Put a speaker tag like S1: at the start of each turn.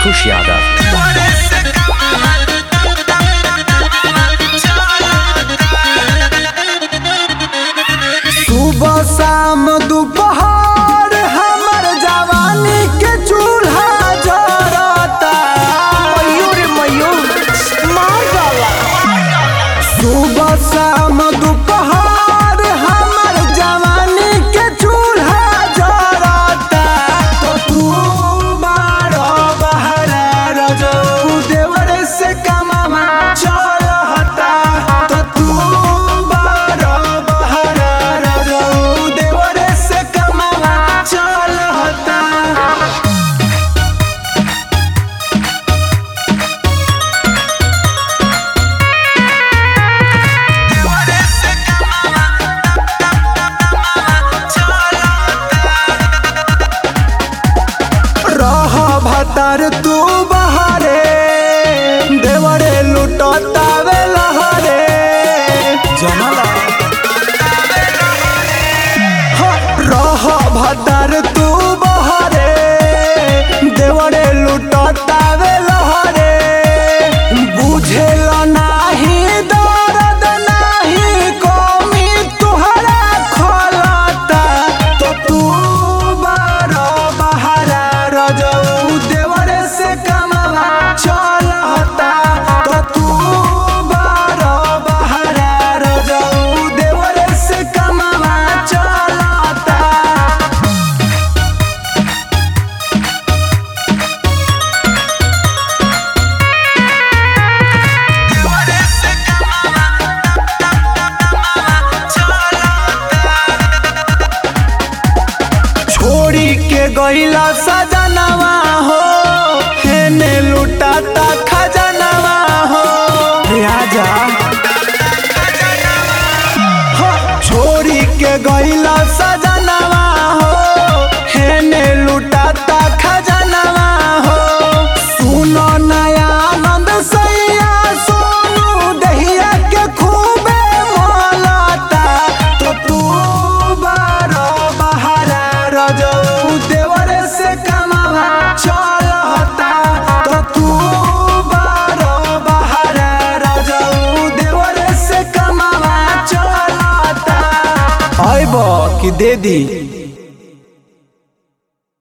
S1: खुश यादव
S2: सुबह शाम दोपहर हमर जवानी के चूल्हा जरता
S1: मयूर मयूर मार डाला
S2: सुबह शाम दोपहर हमर जवानी के चूल्हा जरता तो तू बारो बहरा रजो देवर से कमामा चलता तो तू बारो बहरा रजो देवर से कमामा चलता रह भतर तू बहरे देवरे लुटतावे लहरे जनला रह भतर तू बहरे देवरे लुटतावे लहरे बुझेल नाही दर्द नाही कमी तुहरा खलता तो तू बारो बहरा रजऊ देवरे से कमावा चलता तो तू बारो बहरा रजऊ देवरे से कमावा चलता छोड़ी के गईला सजनवा हो हेने लुटाता खजनवा हो राजा हो, छोड़ी के गईला सजनवा हो हेने लुटाता खजनवा हो सुनो नया आनंद सैया सोनू दहिया के खूबे मोलता तो तू बारो बहरा रजऊ देवर से कमावा चलता तो तू बारो बहरा रजऊ देवर से कमावा चलता आइब कि दे दी